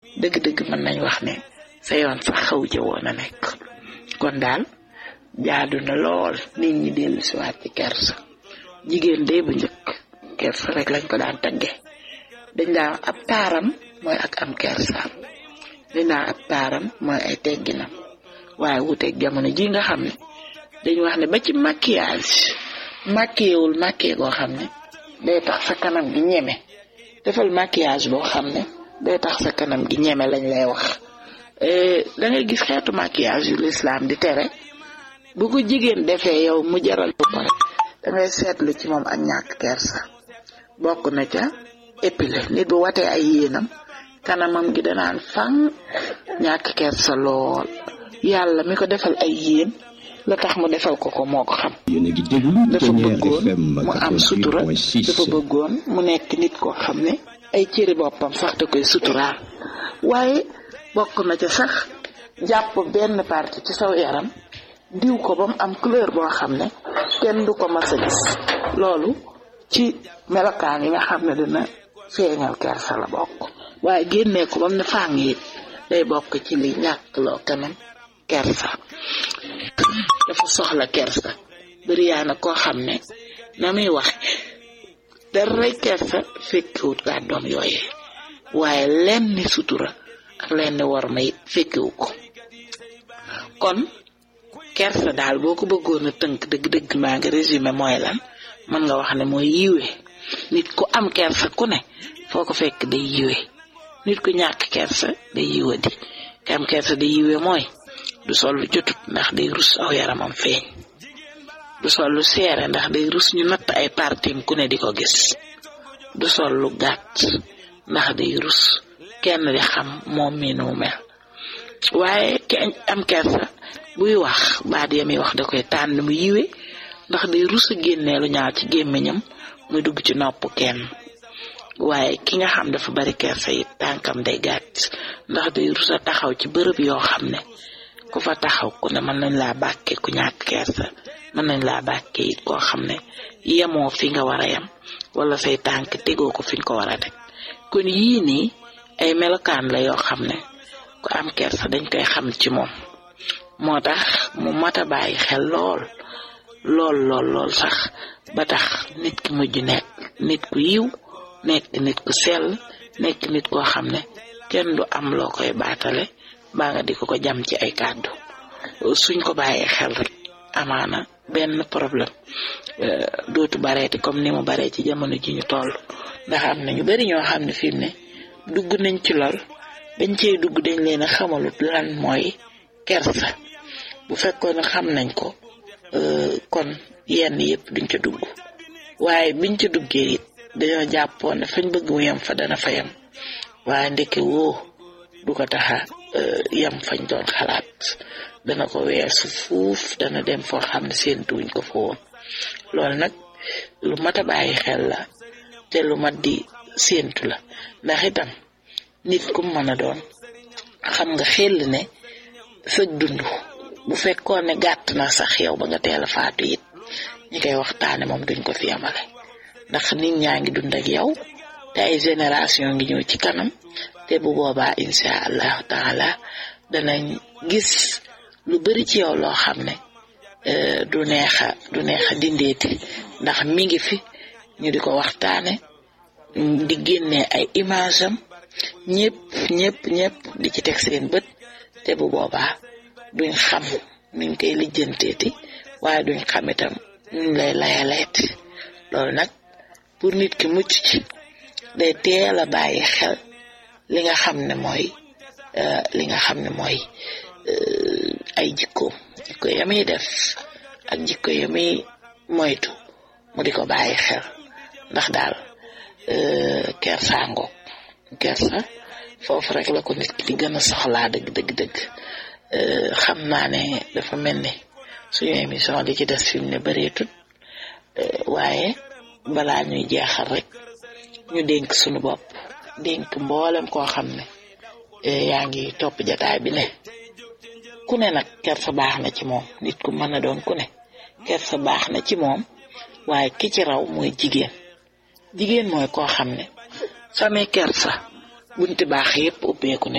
dëgg-dëgg mën nañ wax ne sa yoon sax xaw ja woon a nekk kon daal jaadu na lool nit ñi dellu si waat ci kersa jigéen de bu njëkk kersa rek lañ ko daan tagge dañ daan ab taaram mooy ak am kersaam dañ daan ab taaram mooy ay tegginam waaye wuteeg jamono ji nga xam ne dañu wax ne ba ci maquillage maquillewul maquillé goo xam ne day tax sa kanam gi ñeme defal maquillage boo xam ne day tax sa kanam gi ñeme lañ lay wax da ngay gis xeetu maquillage yu lislaam di tere bu ko jigéen defee yow mu jaral ko rek da ngay seetlu ci moom ak ñàkk kersa bokk na ca épilé nit bu watee ay yéenam kanamam gi danaan fang ñàkk kersa lool yàlla mi ko defal ay yéen la tax mu defal ko ko moo ko xam dafa bëggoon mu am sutura dafa bëggoon mu nekk nit koo xam ne ay cëri boppam sax da koy suturaal waaye bokk na ca sax jàpp benn partie ci saw yaram diw ko ba mu am couleur boo xam ne kenn du ko mas a gis loolu ci melokaan yi nga xam ne dina feeñal kersa la bokk waaye génnee ko ba mu ne fàng it day bokk ci li ñàkk loo kanam kersa dafa soxla kersa bëri yaa na koo xam ne na muy wax daray kersa fekkiwut kàddoom yooyee waaye lenn sutura ak lenn war ma it fekkiwu ko kon kersa daal boo ko bëggoon a tënk dëgg-dëgg maa ngi résumé mooy lan mën nga wax ne mooy yiwe nit ku am kersa ku ne foo ko fekk day yiwe nit ku ñàkk kersa day yiwa di ki am kersa day yiwe mooy du sol lu jotut ndax day rus aw yaramam feeñ du sol lu seere ndax day rus ñu natt ay partim ku ne di ko gis du sol lu gàtt ndax day rus kenn di xam moom mi nu mel waaye ki am kersa buy wax baat ya muy wax da koy tànn mu yiwe ndax day rus a génnee lu ñaaw ci gémmiñam muy dugg ci nopp kenn waaye ki nga xam dafa bari kersa it tànkam day gàtt ndax day rus a taxaw ci bërëb yoo xam ne ku fa taxaw ku ne mën nañ laa bàkke ku ñàkk kersa mën nañ laa bàkke it koo xam ne yemoo fi nga war a yem wala say tànk tegoo ko fi nga ko war a teg kon yii nii ay melokaan la yoo xam ne ku am kersa dañ koy xam ci moom moo tax mu mat a bàyyi xel lool lool lool lool sax ba tax nit ki mujj nekk nit ku yiw nekk nit ku sell nekk nit koo xam ne kenn du am loo koy baatale baa nga di ko ko jam ci ay kàddu suñ ko bàyyee xel rek amaana benn problème dootu bareeti comme ni mu baree ci jamono ji ñu toll ndax am na ñu bari ñoo xam ne fi mu ne dugg nañ ci lool bañ cey dugg dañ leen a xamalut lan mooy kersa bu fekkoon ne xam nañ ko kon yenn yëpp duñ ca dugg waaye biñ ca duggee it dañoo jàppoon ne fañ bëgg mu yem fa dana fa yem waaye ndeke woo du ko taxa yem fañ doon xalaat dana ko weesu fuuf dana dem foo xam ne séentuwuñ ko fa woon loolu nag lu mat a bàyyi xel la te lu mat di séentu la ndax itam nit ku mën a doon xam nga xel ne sëg dund bu fekkoon ne gàtt na sax yow ba nga teel a faatu it ñi koy waxtaane moom duñ ko fi yamale ndax nit ñaa ngi dund ak yow te ay génération ngi ñëw ci kanam te bu boobaa insha allahu taala danañ gis lu bari ci yow loo xam ne du neexa du neexa dindeeti ndax mi ngi fi ñu di ko waxtaane di génnee ay image am ñëpp ñëpp ñëpp di ci teg seen bët te bu boobaa duñ xam nuñ koy lijjanteeti waaye duñ xam itam nuñ lay layaleeti loolu nag pour nit ki mucc ci day teel a bàyyi xel li nga xam ne mooy li nga xam ne mooy ay jikkoom jikko ya muy def ak jikko ya muy moytu mu di ko bàyyi xel ndax daal kersa ngoog kersa foofu rek la ko nit ki di gën a soxlaa dëgg dëgg dëgg xam naa ne dafa mel ni suñu émission li ci des fi mu ne bëreetut waaye balaa ñuy jeexal rek ñu dénk suñu bopp dénk mboolem koo xam ne yaa ngi topp jataay bi ne ku ne nag kersa baax na ci moom nit ku mën a doon ku ne kersa baax na ci moom waaye ki ci raw mooy jigéen jigéen mooy koo xam ne samay kersa bunti baax yépp ubbeeku ne